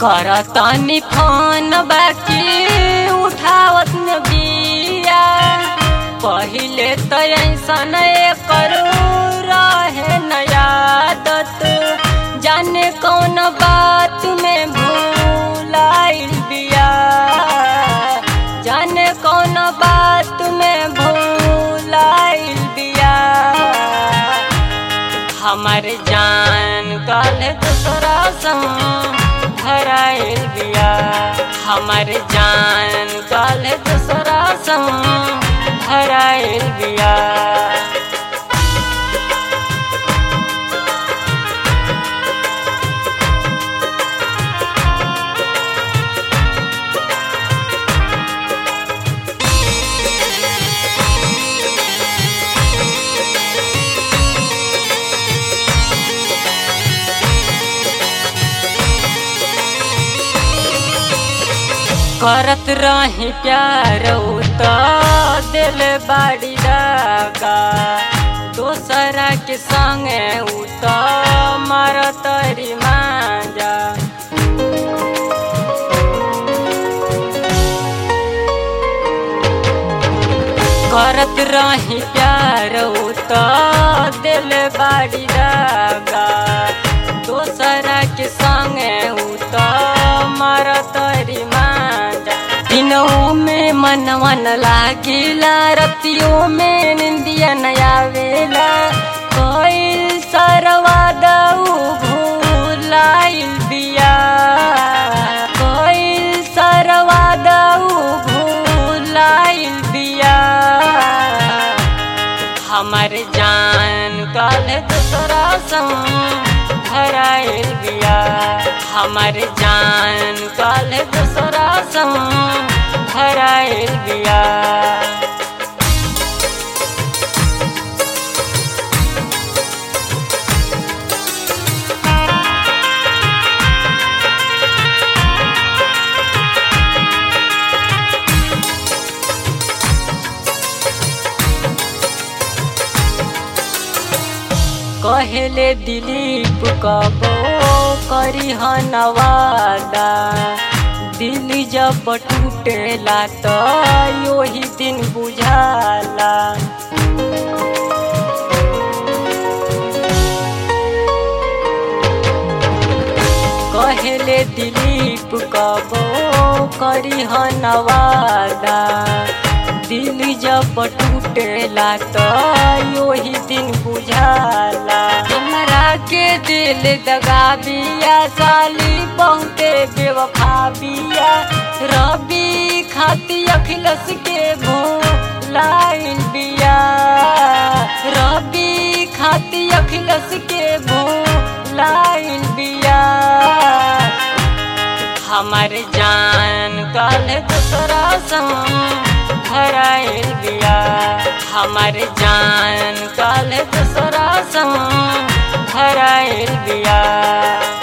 करतनी फोन बाकी उठावत न बिया पहिले तो ऐसन करू रहे नया आदत जाने कौन बात में भूलाइल बिया जाने कौन बात में भूलाइल बिया हमर जान कल दूसरा संग धराइल बिया हमर जान कल दूसरा संग धराइल बिया करत रही प्यार तो दिल बाड़ी लगा दोसरा के संगे उ तो मारत री मांजा करत रही प्यार तो दिल बाड़ी लगा दोसरा के संगे उ तो मारत री मांजा दिनों में मनवन लागिला रतियों में निंदिया नया वेला कोई सरवा दऊ भूलाइल बिया कोई सरवा दऊ भूलाइल बिया हमर जान कल दूसरा संग धराइल बिया हमर जान कल दूसरा संग धराइल बिया कहले दिलीप कबो करी नवादा दिल जब टूटेला तो योही दिन बुझाला कहले दिलीप कबो करी नवादा दिल जब टूटेला तो योही दिन बुझाला हमरा के दिल दगा बिया साली बहुते बेवफा बिया रबी खाती अखिलस के भूलाइल बिया रबी खाती अखिलस के भूलाइल बिया हमर जान कल दूसरा संग धराइल बिया हमर जान कल दूसरा संग धराइल बिया